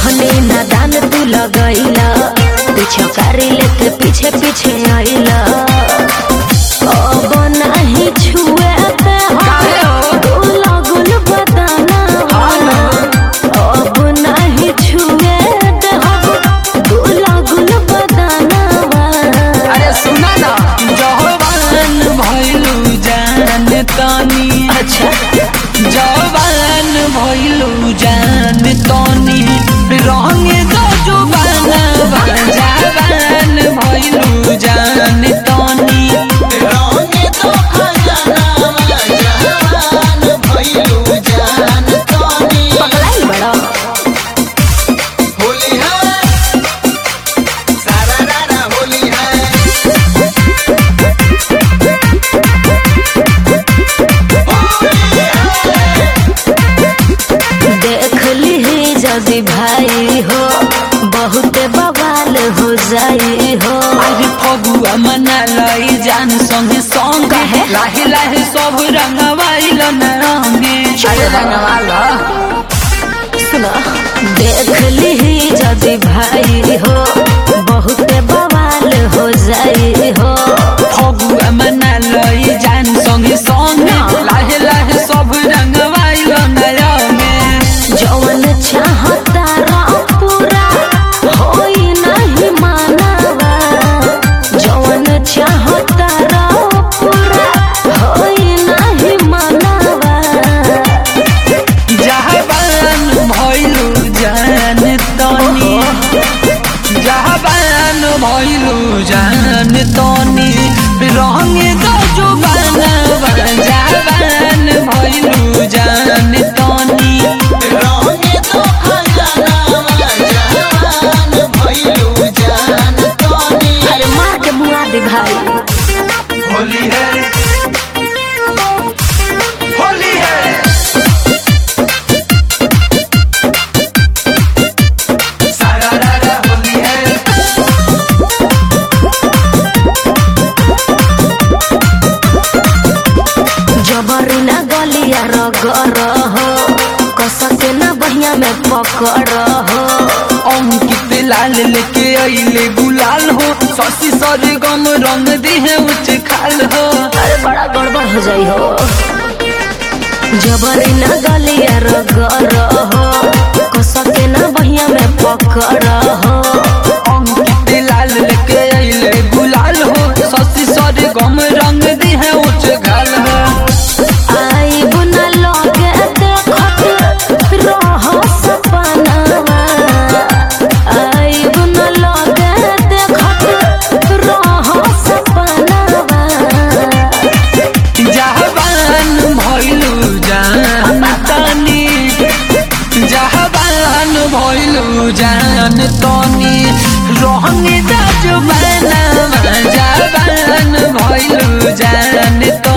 रहने नादान तू लगैला पीछे कारी लेके पीछे पीछे आइला अब नहीं छुए ते काहे हो? गुल गुल बदाना अब नहीं छुए ते गुल गुल बदाना अरे सुना ना जवान भइलू जान तनी अच्छा जवान भइलू जान तनी रंग दो जुबाना जवान भइलू जान तनी पगलाई बड़ा देख ली जदि भाई हो बहुत बवाल हो जाई हो अरे फगुआ मना लई जान संगे संग काहे? लाहे लाहे सब रंगवाइल न रंगे अरे रंगवाला सुनो देख ली जदि भाई हो बहुत बवाल हो जाई हो फगुआ मना लई जान संगे संग ना। लाहे लाहे सब रंगवाइल न रंगे जवन चाहता रा पूरा होई नहीं मानवा जवन चाहता रा पूरा होई नहीं मानवा जहाबान भइलू जान तनी जहाबान भइलू जान तनी रंग दो जुबाना जहाबान भइलू जान तनी अरे मार के बुआ दे भाई होली है होली है सारा रारा होली है जबरी ना गलिया रगर हो कसके ना बहिया में पकड़ हो अंकित लाल लेके अइले गुलाल हो शशि सर गम रंग दिहे उच्च खाल हो अरे बड़ा गड़बड़ हो जाई हो जबरी ना गलिया रगर हो कसके ना बहिया में पकड़ हो अंकित लाल लेके अइले गुलाल हो शशि सर गम रंग दिहे उच्च खाल हो आई बुना लगे देखत रह सपनावा आई बुना लगे देखत रह सपनावा जहाबान भइलू जान तनी जहाबान भइलू जान तनी रहंग दजुबाना जहाबान भइलू जान